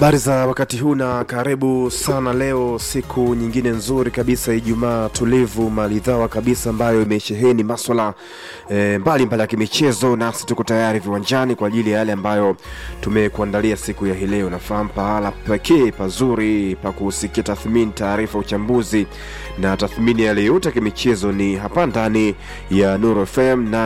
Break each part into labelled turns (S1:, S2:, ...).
S1: Habari za wakati huu na karibu sana leo, siku nyingine nzuri kabisa, Ijumaa tulivu maridhawa kabisa, ambayo imesheheni maswala e, mbalimbali ya kimichezo, nasi tuko tayari viwanjani kwa ajili ya yale ambayo tumekuandalia siku ya hii leo. Nafahamu pahala pekee pazuri pa kusikia tathmini, taarifa, uchambuzi na tathmini yale yote ya kimichezo ni hapa ndani ya Nuru FM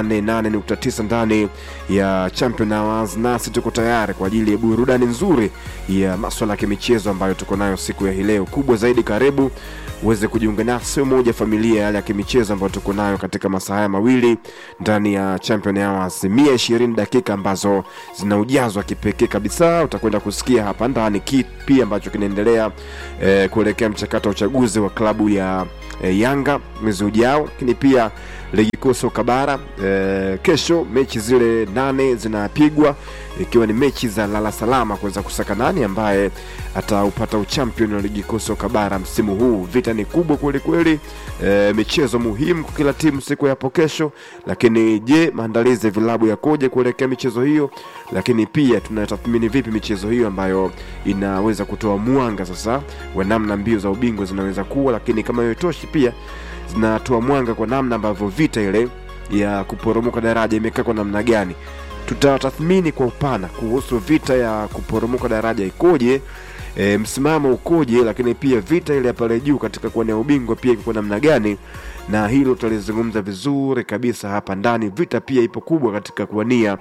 S1: 88.9 ndani ya Champion Hours, nasi tuko tayari kwa ajili ya burudani nzuri ya maswala ya kimichezo ambayo tuko nayo siku ya hii leo. Kubwa zaidi, karibu uweze kujiunga nasi moja familia yale ya kimichezo ambayo tuko nayo katika masaa haya mawili ndani ya Champion Hours, mia ishirini dakika ambazo zina ujazo wa kipekee kabisa. Utakwenda kusikia hapa ndani kipi ambacho kinaendelea eh, kuelekea mchakato wa uchaguzi wa klabu ya eh, Yanga mwezi ujao, lakini pia ligi kuu soka bara eh, kesho mechi zile nane zinapigwa ikiwa ni mechi za lala salama kuweza kusaka nani ambaye ataupata uchampion wa ligi kuu soka bara msimu huu. Vita ni kubwa kweli kweli, e, michezo muhimu kwa kila timu siku yapo kesho. Lakini je, maandalizi ya vilabu yakoje kuelekea michezo hiyo? Lakini pia tunatathmini vipi michezo hiyo ambayo inaweza kutoa mwanga sasa wa namna mbio za ubingwa zinaweza kuwa, lakini kama hiyo itoshi, pia zinatoa mwanga kwa namna ambavyo vita ile ya kuporomoka daraja imekaa kwa namna gani tutatathmini kwa upana kuhusu vita ya kuporomoka daraja ikoje, e, msimamo ukoje, lakini pia vita ile ya pale juu katika kuwania ubingwa pia iko namna gani, na hilo tutalizungumza vizuri kabisa hapa ndani. Vita pia ipo kubwa katika kuwania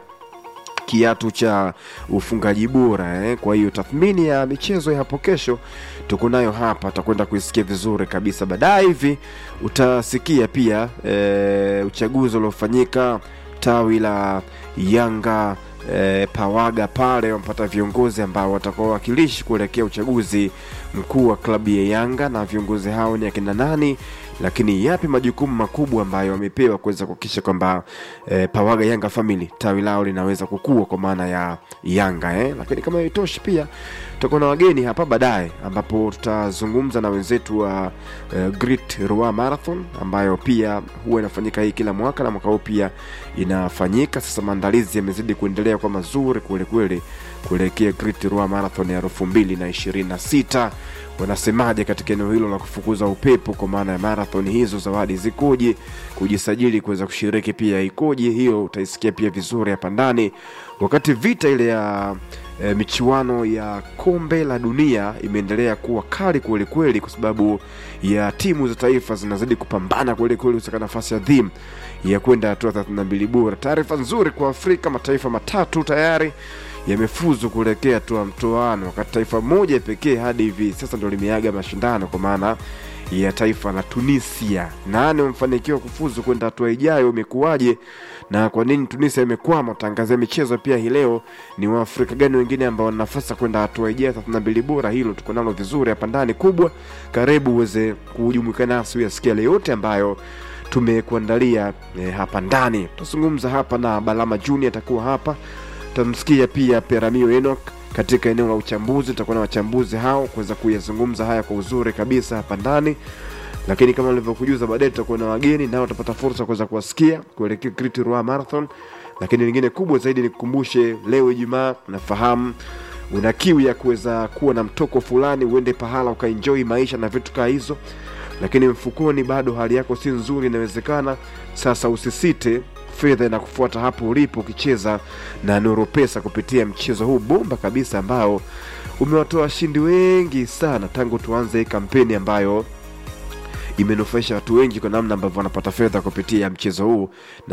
S1: kiatu cha ufungaji bora eh. Kwa hiyo tathmini ya michezo ya hapo kesho tuko nayo hapa, utakwenda kuisikia vizuri kabisa. Baadaye hivi utasikia pia e, uchaguzi uliofanyika tawi la Yanga e, Pawaga pale wamepata viongozi ambao watakuwa wakilishi kuelekea uchaguzi mkuu wa klabu ya Yanga, na viongozi hao ni akina nani, lakini yapi majukumu makubwa ambayo wamepewa kuweza kuhakikisha kwamba e, Pawaga Yanga Family tawi lao linaweza kukua kwa maana ya Yanga eh. Lakini kama haitoshi pia tutakuwa na wageni hapa baadaye, ambapo tutazungumza na wenzetu wa uh, Great Ruaha Marathon ambayo pia huwa inafanyika hii kila mwaka na mwaka huu pia inafanyika. Sasa maandalizi yamezidi kuendelea kwa mazuri kweli kweli kuelekea Great Ruaha Marathon ya elfu mbili na ishirini na sita. Wanasemaje katika eneo hilo la kufukuza upepo kwa maana ya marathon hizo, zawadi zikoje, kujisajili kuweza kushiriki pia ikoje? Hiyo utaisikia pia vizuri hapa ndani, wakati vita ile ya e, michuano ya kombe la dunia imeendelea kuwa kali kweli kweli, kwa sababu ya timu za taifa zinazidi kupambana kweli kweli kusaka nafasi adhimu ya kwenda hatua 32 bora. Taarifa nzuri kwa Afrika, mataifa matatu tayari yamefuzu kuelekea hatua mtoano, wakati taifa moja pekee hadi hivi sasa ndo limeaga mashindano kwa maana ya taifa la Tunisia. Nane wamefanikiwa kufuzu kwenda hatua ijayo, imekuwaje na kwa nini Tunisia imekwama? Tangazia michezo pia hii leo, ni Waafrika gani wengine ambao wana nafasi ya kwenda hatua ijayo 32 bora? Hilo tuko nalo vizuri hapa ndani kubwa. Karibu uweze kujumuika nasi uyasikia yale yote ambayo tumekuandalia eh, hapa ndani. Tutazungumza hapa na Balama Junior atakuwa hapa, tutamsikia pia Peramio Enoch katika eneo la uchambuzi. Tutakuwa na wachambuzi hao kuweza kuyazungumza haya kwa uzuri kabisa hapa ndani, lakini kama nilivyokujuza, baadaye tutakuwa na wageni nao watapata fursa kuweza kuwasikia kuelekea Great Ruaha Marathon. Lakini lingine kubwa zaidi nikukumbushe, leo Ijumaa, nafahamu una kiu ya kuweza kuwa na mtoko fulani, uende pahala ukaenjoy maisha na vitu kaa hizo, lakini mfukoni bado hali yako si nzuri, inawezekana sasa. Usisite, fedha inakufuata hapo ulipo ukicheza na Nuru Pesa kupitia mchezo huu bomba kabisa ambao umewatoa washindi wengi sana tangu tuanze hii kampeni ambayo imenufaisha watu wengi kwa namna ambavyo wanapata fedha kupitia mchezo huu,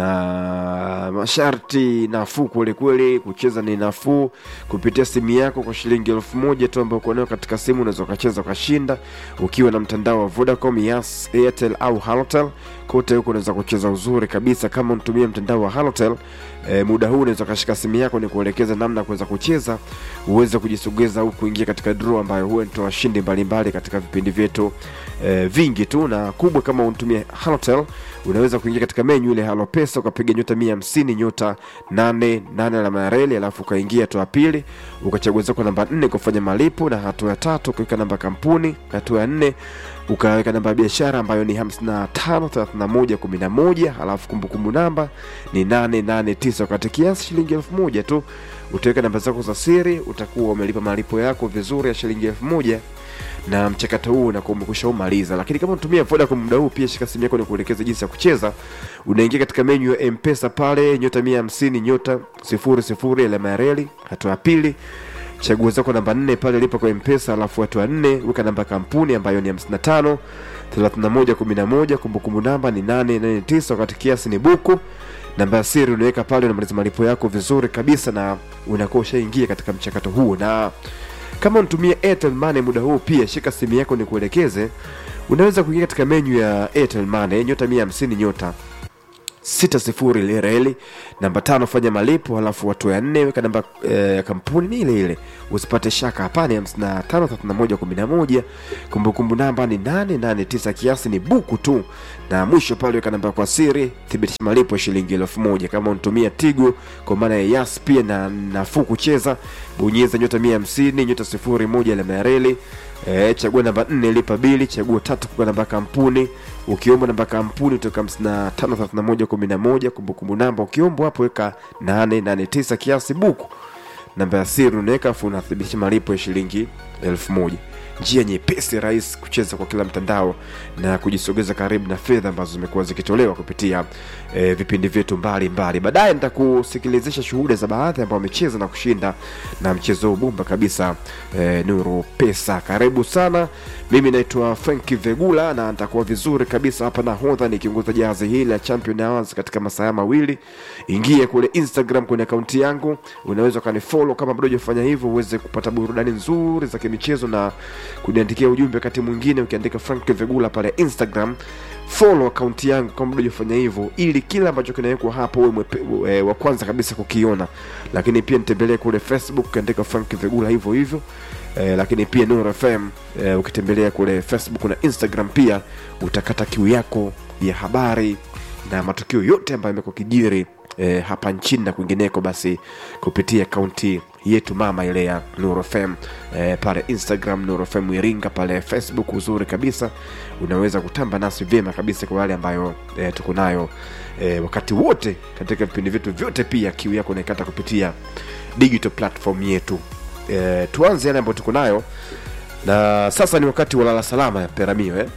S1: na masharti nafuu kwelikweli. Kucheza ni nafuu kupitia simu yako kwa shilingi elfu moja tu ambayo uko nayo katika simu, unaweza ukacheza ukashinda, ukiwa na mtandao wa Vodacom, Yas, Airtel au Halotel. Kote huko unaweza kucheza uzuri kabisa. Kama unatumia mtandao wa Halotel e, muda huu unaweza ukashika simu yako ni kuelekeza namna ya kuweza kucheza, uweze kujisogeza au kuingia katika draw ambayo huwa inatoa washindi mbalimbali katika vipindi vyetu e, vingi tu na kubwa. Kama unatumia Halotel unaweza kuingia katika menyu ile Halo Pesa ukapiga nyota mia hamsini nyota nane nane alama ya reli, alafu ukaingia hatua ya pili ukachagua zako namba nne kufanya malipo, na hatua ya tatu ukaweka namba kampuni, hatua ya nne ukaweka namba ya biashara ambayo ni 55 31 11, halafu kumbukumbu namba ni 889 wakati kiasi shilingi elfu moja tu utaweka namba zako za siri utakuwa umelipa malipo yako vizuri ya shilingi elfu moja na mchakato huu unakuwa umekwisha umaliza lakini kama unatumia Vodacom muda huu pia shika simu yako ni kuelekeza jinsi ya kucheza unaingia katika menyu ya mpesa pale nyota mia hamsini nyota sifuri sifuri alama ya reli hatua ya pili chagua zako namba nne pale lipa kwa mpesa alafu hatua nne weka namba ya kampuni ambayo ni 55 31 11 kumbukumbu namba ni 889 wakati kiasi ni buku namba ya siri unaweka pale unamaliza malipo yako vizuri kabisa na unakuwa ushaingia katika mchakato huo na kama unatumia Airtel Money muda huu pia shika simu yako ni kuelekeze unaweza kuingia katika menyu ya Airtel Money nyota 150 nyota sita sifuri ile reli namba tano fanya malipo halafu watu ya nne weka namba ya e, kampuni ni ile ile usipate shaka hapana hamsini na tano thelathini na moja kumi na moja kumbukumbu namba ni nane nane tisa kiasi ni buku tu na mwisho pale weka namba kwa siri thibitisha malipo ya shilingi elfu moja kama unatumia tigo kwa maana ya yas pia na nafuu kucheza bonyeza nyota mia hamsini nyota sifuri moja alama ya reli E, chagua namba nne lipa bili chagua tatu kwa namba ya kampuni ukiomba namba ya kampuni toka hamsini na tano thelathini na moja kumi na moja kumbukumbu namba ukiombwa hapo weka nane nane tisa kiasi buku namba ya siri unaweka afu unathibitisha malipo ya shilingi elfu moja njia nyepesi rahisi kucheza kwa kila mtandao na kujisogeza karibu na fedha ambazo zimekuwa zikitolewa kupitia e, vipindi vyetu mbalimbali baadaye nitakusikilizisha shuhuda za baadhi ambao wamecheza na kushinda na mchezo huu bumba kabisa e, nuru pesa karibu sana mimi naitwa franki vegula na nitakuwa vizuri kabisa hapa nahodha nikiongoza jahazi hili la champion hours katika masaa mawili ingia kule instagram kwenye akaunti yangu unaweza ukanifollow kama bado hujafanya hivyo uweze kupata burudani nzuri za kimichezo na kuniandikia ujumbe wakati mwingine ukiandika frank vegula pale instagram follow akaunti yangu kama bado hujafanya hivyo ili kile ambacho kinawekwa hapo uwe mwepe- e, wa kwanza kabisa kukiona lakini pia nitembelee kule facebook ukiandika frank vegula hivyo hivyo e, lakini pia Nuru FM e, ukitembelea kule Facebook na Instagram pia utakata kiu yako ya habari na matukio yote ambayo yamekuwa kijiri e, hapa nchini na kwingineko, basi kupitia akaunti yetu mama ile ya Nuru FM e, pale Instagram Nuru FM Iringa, pale Facebook uzuri kabisa, unaweza kutamba nasi vyema kabisa kwa wale ambayo e, tuko nayo e, wakati wote katika vipindi vyetu vyote. Pia kiu yako unaikata kupitia digital platform yetu e, tuanze yale ambayo tuko nayo na sasa ni wakati wa lala salama ya peramio eh?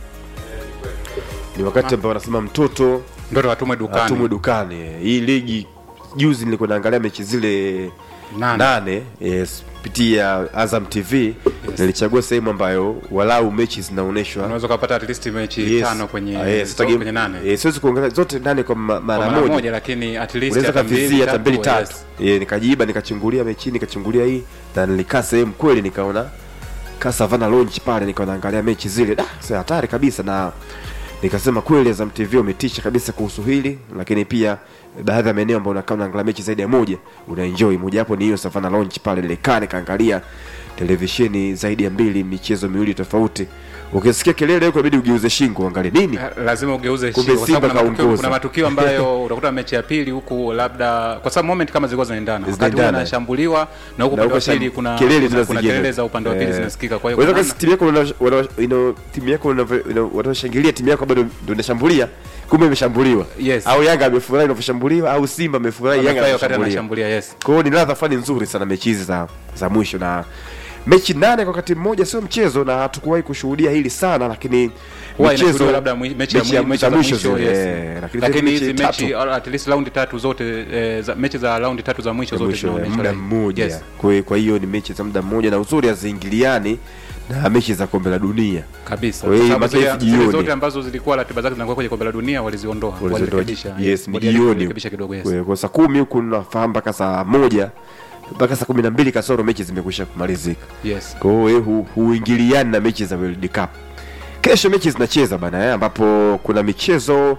S1: ni wakati ambao wanasema mtoto
S2: ndoto watumwe dukani
S1: atumwe dukani hii ligi juzi nilikuwa naangalia mechi zile
S2: Nane.
S1: nane yes, pitia azam tv nilichagua sehemu ambayo walau mechi zinaonyeshwa
S2: unaweza ukapata at least mechi
S1: Yes.
S2: tano kwenye
S1: Ah, yes,
S2: zo-
S1: sitaki-
S2: kwenye nane
S1: eh, siwezi kuangalia zote nane kwa ma-
S2: Kwa
S1: mara
S2: mara
S1: moja
S2: moja lakini at least
S1: unaweza
S2: hata
S1: kavizia hata mbili
S2: tatu,
S1: tatu
S2: yes.
S1: Eh, nikajiiba nikachungulia mechi nikachungulia hii na nilikaa sehemu kweli nikaona ka savana launch pale nikawa naangalia mechi zile da sasa hatari kabisa na nikasema kweli Azam TV umetisha kabisa kuhusu hili lakini pia baadhi ya maeneo ambayo unakaa unaangalia mechi zaidi ya moja unaenjoy mojawapo ni hiyo savana launch pale nilikaa nikaangalia televisheni zaidi ya mbili michezo miwili tofauti ukisikia kelele huko inabidi ugeuze shingo uangalie nini
S2: lazima ugeuze
S1: Kumbe
S2: shingo, kwa sababu
S1: Simba
S2: kuna matukio-
S1: kaongoza.
S2: kuna matukio ambayo utakuta mechi ya pili huku labda kwa sababu moment kama zilikuwa zinaendana wakati
S1: Zinaendana.
S2: huyu anashambuliwa na huku
S1: Na
S2: upande wa
S1: huko
S2: pili
S1: sham-
S2: kuna
S1: kelele
S2: kuna-
S1: tena
S2: kuna
S1: zingine.
S2: kelele za upande wa pili
S1: Eh.
S2: zinasikika kwa hiyo
S1: Unaweza
S2: kuna
S1: kasi timu yako wana- wana- ina- timu yako wanavyo- ina- wanaoshangilia timu yako bado ndio inashambulia kumbe imeshambuliwa
S2: Yes.
S1: au yanga amefurahi inavyoshambuliwa au simba amefurahi yanga
S2: amefurahi wakati
S1: anashambulia
S2: anashambulia yes
S1: kwa hiyo ni ladha fani nzuri sana mechi hizi za, za mwisho na mechi nane kwa wakati mmoja sio mchezo na hatukuwahi kushuhudia hili sana lakini
S2: huwa
S1: michezo-
S2: inashuhudiwa labda mwi- mechi ya
S1: mechi ya-
S2: mwi- mechi
S1: za
S2: za
S1: mwisho
S2: mwisho
S1: zile,
S2: yes.
S1: eh, lakini
S2: lakini
S1: zile
S2: hizi
S1: mechi
S2: mechi
S1: tatu.
S2: at least raundi tatu zote eh, za- mechi za raundi tatu za mwisho
S1: za
S2: zote
S1: mwisho
S2: zinaonyeshwa
S1: muda
S2: live.
S1: mmoja
S2: Yes.
S1: kwa kwa hiyo ni mechi za muda mmoja na uzuri haziingiliani na mechi za kombe la dunia
S2: kabisa
S1: Kwa hiyo
S2: Kwa sababu zile-
S1: mataifa
S2: zile
S1: jioni.
S2: zote ambazo zilikuwa ratiba zake zinakuwa kwenye kombe la dunia waliziondoa
S1: Waliziondoa.
S2: walirekebisha
S1: yes, ni
S2: Walirekebisha
S1: jioni
S2: walirekebisha kidogo yes
S1: Kwa- kwa saa kumi huku nafahamu mpaka saa moja mpaka saa kumi na mbili kasoro mechi zimekwisha kumalizika
S2: yes
S1: kwa hiyo hu, huingiliani na mechi za World Cup. Kesho mechi zinacheza bana eh, ambapo kuna michezo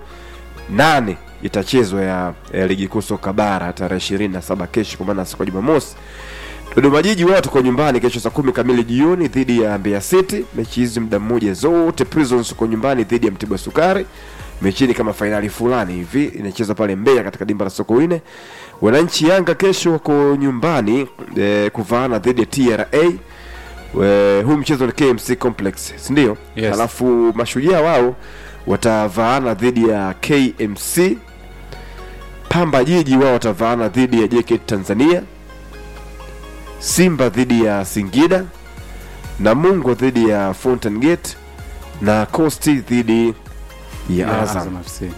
S1: nane itachezwa ya, ya ligi kuu soka bara tarehe ishirini na saba kesho, kwa maana siku ya Jumamosi. Dodoma Jiji wao tuko nyumbani kesho saa kumi kamili jioni dhidi ya Mbeya City. Mechi hizi muda mmoja zote. Prisons uko nyumbani dhidi ya Mtibwa Sukari. Mechi ni kama fainali fulani hivi inachezwa pale Mbeya katika dimba la Sokoine. Wananchi Yanga kesho wako nyumbani eh, kuvaana dhidi ya TRA. We, huu mchezo ni KMC Complex, si ndio?
S2: Yes.
S1: Alafu mashujaa wao watavaana dhidi ya KMC. Pamba Jiji wao watavaana dhidi ya JKT Tanzania. Simba dhidi ya Singida, Namungo dhidi ya Fountain Gate na Coast dhidi ya
S2: Ya
S1: Azam.
S2: Azam FC.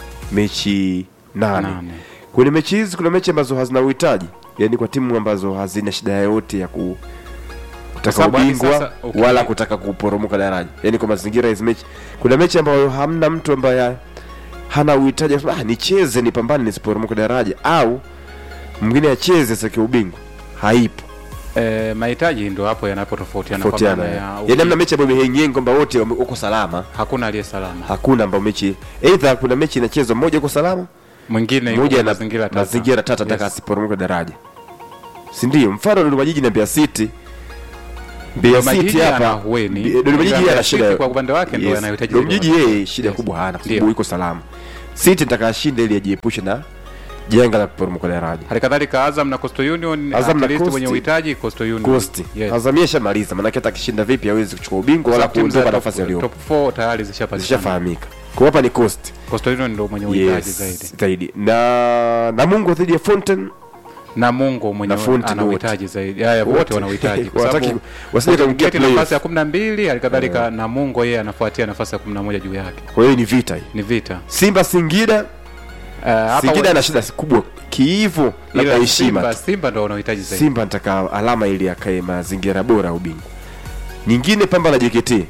S1: Mechi nane.
S2: Nane.
S1: Kwenye mechi hizi kuna mechi ambazo hazina uhitaji, yaani kwa timu ambazo hazina shida yoyote ya ku kutaka
S2: sababu hadi
S1: ubingwa
S2: sasa, okay.
S1: wala kutaka kuporomoka daraja, yaani kwa mazingira hizi mechi. Kuna mechi ambayo hamna mtu ambaye hana uhitaji wa kusema, ah, nicheze nipambane nisiporomoke daraja, au mwingine acheze sake ubingwa, haipo
S2: Eh, mahitaji ndo hapo yanapotofautiana kwa
S1: tofautiana.
S2: maana ya
S1: Yaani hamna mechi ambayo imehenyenga kwamba wote wame- uko salama,
S2: hakuna aliye salama.
S1: hakuna ambao mechi either kuna mechi inachezwa mmoja uko salama
S2: Mwingine yuko
S1: mmoja
S2: kwa
S1: na
S2: mazingira tata.
S1: mazingira tata
S2: Yes.
S1: taka asiporomoke daraja, si ndio? Mfano Dodoma Jiji na Mbeya City. Mbeya
S2: Dodoma
S1: City
S2: Jiji ana
S1: hapa
S2: hueni.
S1: Mbe- Dodoma Jiji
S2: Ila
S1: ana
S2: Mbeya
S1: shida
S2: City kwa upande wake ndio
S1: Yes.
S2: anahitaji
S1: Dodoma
S2: zaidi
S1: Jiji
S2: wa-
S1: yeye shida
S2: Yes.
S1: kubwa hana kwa
S2: Ndio.
S1: sababu iko salama. City nataka ashinde ili ajiepushe na janga la kuporomoka daraja.
S2: Hali kadhalika Azam na Coastal Union
S1: Azam
S2: at
S1: na
S2: least
S1: Coast.
S2: wenye uhitaji Coastal Union.
S1: Coast
S2: Yes.
S1: Azamia shamaliza, maana hata akishinda vipi hawezi kuchukua ubingwa wala
S2: Sababu timu za
S1: kuondoka
S2: top-
S1: nafasi aliyopo.
S2: Top 4 tayari zishapatikana.
S1: Zishafahamika. Kwa hapa ni Coast.
S2: Coastal Union ndio mwenye uhitaji
S1: Yes,
S2: zaidi.
S1: zaidi. Na Namungo dhidi ya Fountain
S2: Na Mungu mwenye
S1: Na Fountain
S2: ana
S1: wote.
S2: uhitaji zaidi. Haya wote
S1: Wote.
S2: wana uhitaji kwa
S1: Wataki-
S2: sababu
S1: wasije
S2: Fountain
S1: kaingia
S2: Gate
S1: playoff.
S2: nafasi ya 12 hali kadhalika na Mungu yeye anafuatia nafasi ya 11 juu yake.
S1: kwa hiyo ni vita hii.
S2: Ni vita.
S1: Simba Singida
S2: Uh, hapa
S1: Singida
S2: wa-
S1: ana shida kubwa kiivo na
S2: ila
S1: kwa heshima
S2: Simba,
S1: tu.
S2: Simba ndio wanaohitaji zaidi.
S1: Simba nataka alama ili akae mazingira bora ya ubingwa. Nyingine Pamba na JKT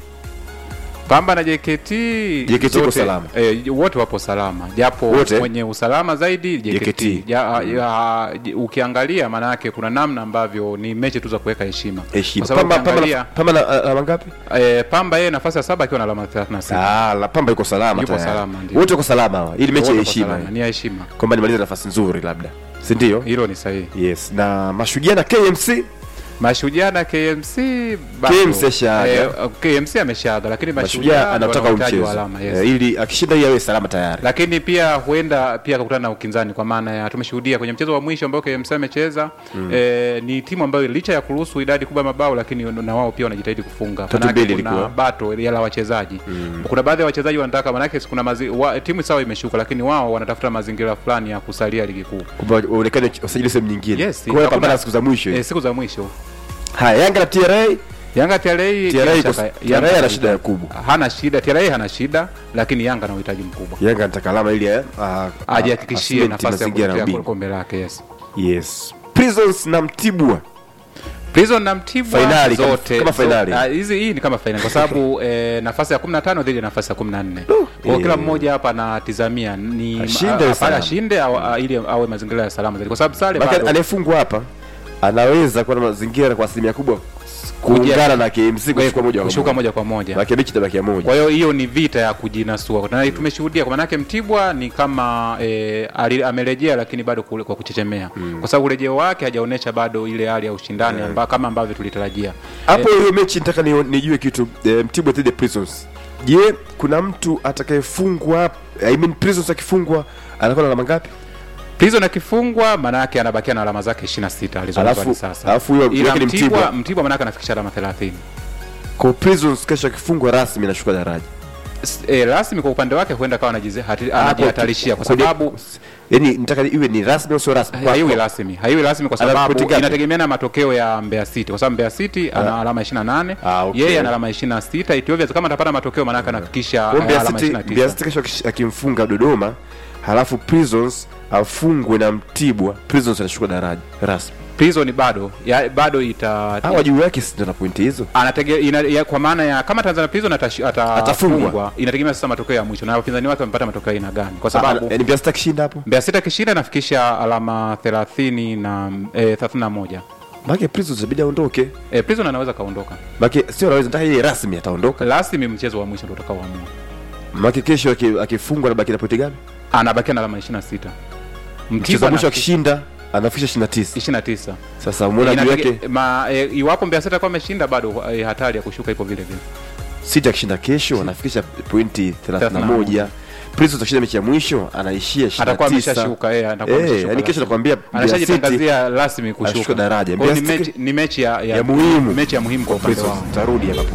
S2: Pamba na JKT
S1: JKT iko
S2: zote,
S1: salama.
S2: eh, wote wapo salama japo
S1: Wote?
S2: mwenye usalama zaidi JKT,
S1: JKT.
S2: Ja, ya, j- ukiangalia maana yake kuna namna ambavyo ni mechi tu za kuweka heshima
S1: heshima.
S2: Kwa sababu
S1: Pamba Pamba
S2: ukiangalia,
S1: na- Pamba na alama ngapi?
S2: eh, Pamba yeye nafasi ya saba akiwa na alama 36
S1: Ah, la Pamba iko salama
S2: Yupo
S1: tayari.
S2: salama, ndio.
S1: Wote wako salama hawa. Ili mechi ya
S2: Wote kwa
S1: heshima.
S2: salama, ni ya heshima
S1: Kwamba nimalize nafasi nzuri labda. Si ndio?
S2: hilo ni sahihi
S1: Yes. Na Mashujaa na KMC
S2: Mashujaa na KMC bado,
S1: KMC ashaaga.
S2: eh, KMC ameshaaga lakini
S1: Mashujaa
S2: Mashujaa ndio
S1: anataka
S2: wana uhitaji
S1: mchezo.
S2: wa alama yes.
S1: Eh, ili akishinda hii awe salama tayari.
S2: lakini pia huenda pia akakutana na ukinzani kwa maana ya tumeshuhudia kwenye mchezo wa mwisho ambao KMC amecheza mm. eh, ni timu ambayo licha ya kuruhusu idadi kubwa ya mabao lakini na wao pia wanajitahidi kufunga
S1: Tatu
S2: Manake
S1: mbili
S2: kuna
S1: ilikuwa.
S2: bato ya la wachezaji mm. kuna baadhi ya wachezaji wanataka manake kuna mazi, wa, timu sawa imeshuka lakini wao wanatafuta mazingira fulani ya kusalia ligi kuu
S1: Kwamba waonekane wasajili sehemu nyingine.
S2: Yes,
S1: Kwa hiyo
S2: hakuna-
S1: pambana siku za mwisho.
S2: eh, siku za mwisho
S1: Haya, Yanga na TRA
S2: Yanga TRA
S1: TRA
S2: bila
S1: iko-
S2: shaka,
S1: TRA
S2: Yanga
S1: ana
S2: ana
S1: shida
S2: uhitaji.
S1: kubwa.
S2: hana shida TRA hana shida lakini Yanga ana uhitaji mkubwa
S1: Yanga anataka alama ili eh, ah, ah,
S2: ajihakikishie
S1: asimenti
S2: nafasi ya
S1: mazingira ya
S2: kutetea
S1: ubingwa.
S2: kombe lake yes
S1: Yes. Prisons na Mtibwa
S2: Prison na Mtibwa
S1: Fainali, kama-
S2: zote
S1: kama
S2: zo-
S1: fainali.
S2: ah, hizi hii ni kama fainali kwa sababu eh, nafasi ya 15 dhidi ya nafasi ya 14. Kwa hiyo
S1: eh.
S2: kila mmoja hapa anatizamia ni
S1: Ashinde
S2: a-
S1: awe
S2: a-
S1: salama.
S2: ashinde au a- ili awe mazingira ya salama zaidi kwa sababu sare
S1: Maka
S2: bado
S1: anayefungwa hapa anaweza kuwa na mazingira kwa asilimia kubwa kuungana na KMC kushuka moja kwa
S2: kushuka
S1: moja.
S2: moja kwa moja.
S1: Lakini mechi itabakia moja.
S2: Kwa hiyo hiyo ni vita ya kujinasua na tumeshuhudia kwa maanake Mtibwa ni kama e, ali, amerejea lakini bado kule kwa kuchechemea kwa sababu urejeo wake hajaonyesha bado ile hali ya ushindani amba, kama ambavyo tulitarajia.
S1: Hapo hiyo mechi nataka ni, nijue kitu eh, Mtibwa dhidi ya Prisons. Je, kuna mtu atakayefungwa I mean Prisons akifungwa anakuwa na alama ngapi?
S2: Prison akifungwa maana yake anabakia na alama zake 26 alizonazo
S1: Alafu-
S2: hadi sasa.
S1: alafu huyo
S2: Ila
S1: yake ni
S2: Mtibwa
S1: Mtibwa.
S2: Mtibwa maana yake anafikisha alama 30.
S1: Kwa Prisons kesho akifungwa rasmi anashuka daraja.
S2: S- E, rasmi kwa upande wake huenda kawa anajize- hati-
S1: Hapo-
S2: anajihatarishia kwa
S1: kwenye-
S2: sababu
S1: Yaani nataka iwe ni rasmi au sio rasmi? Kwa-
S2: haiwi rasmi haiwi rasmi kwa
S1: Ana
S2: sababu
S1: pointi ngapi?
S2: inategemea na matokeo ya Mbeya City kwa sababu Mbeya City ana alama 28
S1: Ah, okay.
S2: yeye ana alama 26 Ethiopia kama atapata matokeo maana yake anafikisha
S1: Kwa
S2: eh,
S1: Mbeya
S2: alama
S1: City, Mbeya
S2: 29
S1: City kesho akish- akimfunga Dodoma halafu Prisons afungwe na Mtibwa, Prisons anashuka daraja rasmi.
S2: Prison bado ya, bado ita
S1: Hawa juu yake si ndio na pointi hizo?
S2: anatege, ina, ya, kwa maana ya kama Tanzania Prison atash-
S1: Atafungwa.
S2: atafungwa inategemea sasa matokeo ya mwisho na wapinzani wake wamepata matokeo aina gani kwa sababu
S1: Ah, yaani Mbeya City akishinda hapo.
S2: Mbeya City akishinda anafikisha alama 30 na eh, 31
S1: Maana Prisons inabidi aondoke.
S2: eh, Prison anaweza kaondoka
S1: Maana sio anaweza nataka yeye rasmi ataondoka.
S2: rasmi mchezo wa mwisho ndio utakaoamua
S1: Maana kesho aki- akifungwa anabaki na pointi gani?
S2: anabakia na alama 26
S1: Mchezo wa mwisho
S2: anafikisha
S1: akishinda anafikisha 29.
S2: 29
S1: Sasa umeona juu
S2: Inatege-
S1: yake
S2: ma, e, iwapo Mbeya City atakuwa ameshinda bado e, hatari ya kushuka ipo vile vile.
S1: City akishinda kesho anafikisha pointi 31. Prisons akishinda mechi ya mwisho anaishia 29.
S2: Atakuwa ameshashuka eh, atakuwa
S1: Eh,
S2: ameshashuka
S1: yani kesho
S2: rasmi.
S1: nakwambia Mbeya City
S2: Anashajitangazia rasmi
S1: anashuka
S2: kushuka
S1: daraja.
S2: Kwa hiyo ni
S1: Mbeya
S2: mechi, ni mechi ya, ya,
S1: ya muhimu.
S2: mechi ya muhimu kwa upande
S1: Prisons
S2: wao.
S1: tarudi hapa punde.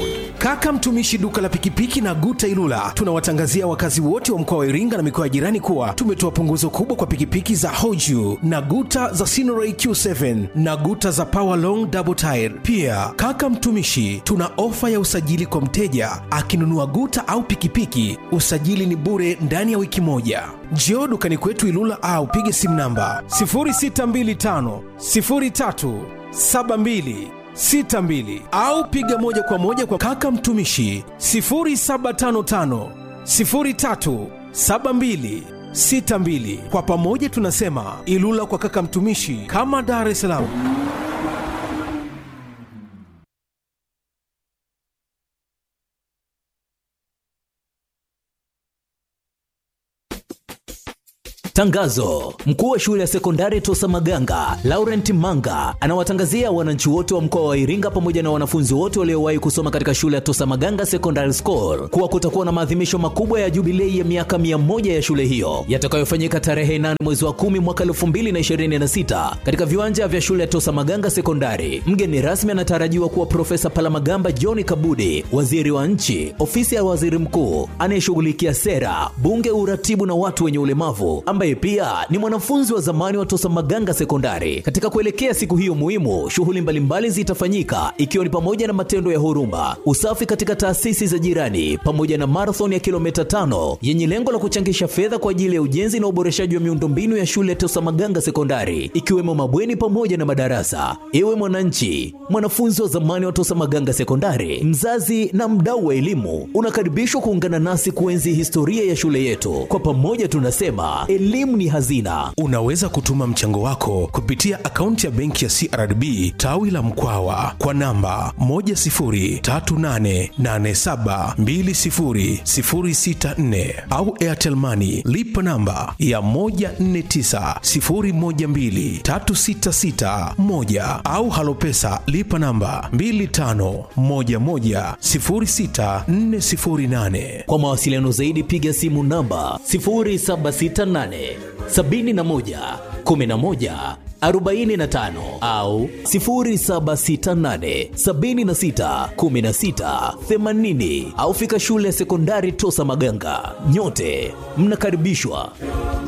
S3: Kaka mtumishi duka la pikipiki na Guta Ilula, tunawatangazia wakazi wote wa mkoa wa Iringa na mikoa ya jirani kuwa tumetoa punguzo kubwa kwa pikipiki za Hoju na Guta za Sinoray Q7 na Guta za Power Long Double Tire. Pia kaka mtumishi, tuna ofa ya usajili kwa mteja akinunua Guta au pikipiki, usajili ni bure ndani ya wiki moja. Njoo dukani kwetu Ilula au pige simu namba 0625 03 72 62 au piga moja kwa moja kwa kaka mtumishi 0755 03 72 62. Kwa pamoja tunasema Ilula kwa kaka mtumishi, kama Dar es Salaam.
S4: Tangazo: mkuu wa shule ya sekondari Tosa Maganga Laurent Manga anawatangazia wananchi wote wa mkoa wa Iringa pamoja na wanafunzi wote waliowahi kusoma katika shule ya Tosa Maganga Secondary School kuwa kutakuwa na maadhimisho makubwa ya jubilei ya miaka mia moja ya shule hiyo yatakayofanyika tarehe 8 mwezi wa 10 mwaka 2026 katika viwanja vya shule ya Tosa Maganga Sekondari. Mgeni rasmi anatarajiwa kuwa Profesa Palamagamba John Kabudi, waziri wa nchi, ofisi ya waziri mkuu anayeshughulikia sera, bunge, uratibu na watu wenye ulemavu ambaye pia ni mwanafunzi wa zamani wa Tosa Maganga Sekondari. Katika kuelekea siku hiyo muhimu, shughuli mbalimbali zitafanyika ikiwa ni pamoja na matendo ya huruma, usafi katika taasisi za jirani, pamoja na marathon ya kilomita tano yenye lengo la kuchangisha fedha kwa ajili ya ujenzi na uboreshaji wa miundombinu ya shule ya Tosa Maganga Sekondari, ikiwemo mabweni pamoja na madarasa. Ewe mwananchi, mwanafunzi wa zamani wa Tosa Maganga Sekondari, mzazi na mdau wa elimu, unakaribishwa kuungana nasi kuenzi historia ya shule yetu. Kwa pamoja tunasema elimu ni hazina.
S3: Unaweza kutuma mchango wako kupitia akaunti ya benki ya CRDB tawi la Mkwawa kwa namba 10388720064 au Airtel Money lipa namba ya 1490123661 au Halopesa lipa namba 25110648.
S4: Kwa mawasiliano zaidi piga simu namba 0768 71 11 45 au 0768 76 16 80 au fika shule ya sekondari Tosa Maganga. Nyote mnakaribishwa.